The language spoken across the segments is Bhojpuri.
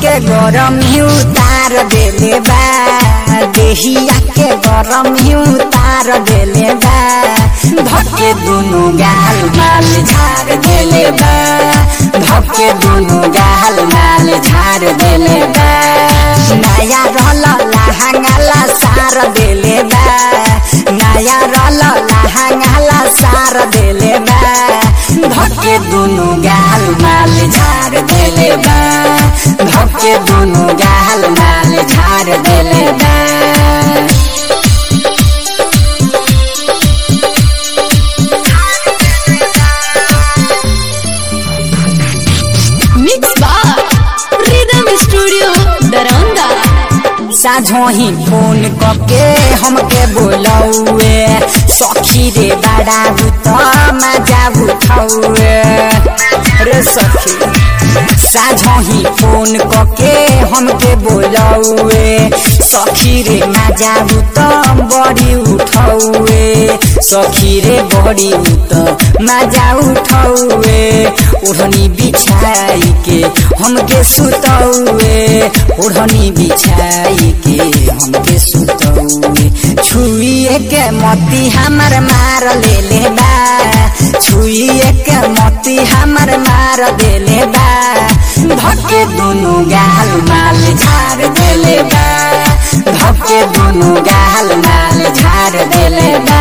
के गरम ही उतार देले बा देहिया के गरम ही उतार देले बा धके दुनु गाल माल झाड़ देले बा धके दुनु गाल माल झाड़ देले बा नया रल लहंगाला सार देले बा नया रल लहंगाला सार देले बा धके दुनु गाल माल झाड़ देले बा धके दुनु गाल माल झाड़ देले बा Mix Bar Rhythm Studio Daranda साझो ही फोन कके हमके बोलौए सखी रे बड़ा भूत मजा उठौए रे सखी साझो ही फोन कके हमके बोलौए सखी रे मजा भूत बड़ी उठौए सखी रे बड़ी उत मजा उठौए ओढ़नी बिछाई के हमके सुतौए ओढ़नी बिछाई के हमके सुतौए छुइए के मोती हमर मार ले ले बा छुइए के मोती हमर मार देले बा धके दुनु गाल माल झाड़ देले बा धके दुनु गाल माल झाड़ देले बा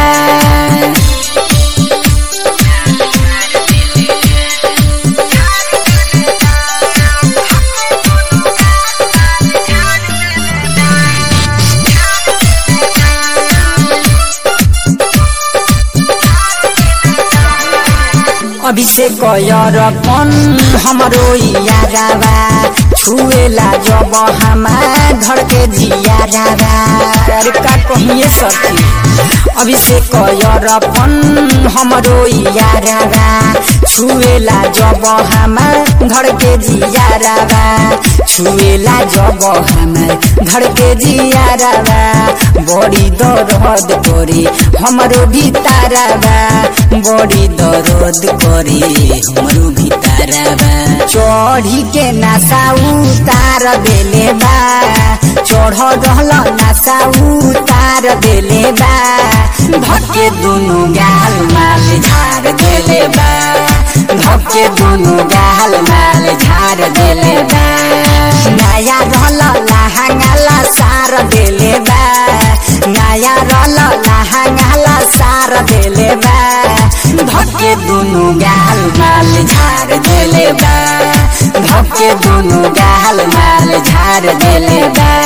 अभिषेक यरपन हमरो याराबा छुएला जब हमार घर के जियाराबा अरे का कहिए सखी अभिषेक यरपन हमरो याराबा छुएला जब हमार घर के जियाराबा छुएला जब हमार घर के जियाराबा बड़ी दर्द करे हमरो भीतरबा बड़ी दर्द करे हमरो भीतरबा चढ़ी के नशा उतार देले बा चढ़ रहल नशा उतार देले बा धके दुनु गाल माल झाड़ देले बा धके दुनु गाल माल झाड़ देले बा नया रहल लहंगाला सार देले बा नया रल लहंगाला सार देले बा धके दुनु गाल माल झाड़ देले बा धके दुनु गाल माल झाड़ देले बा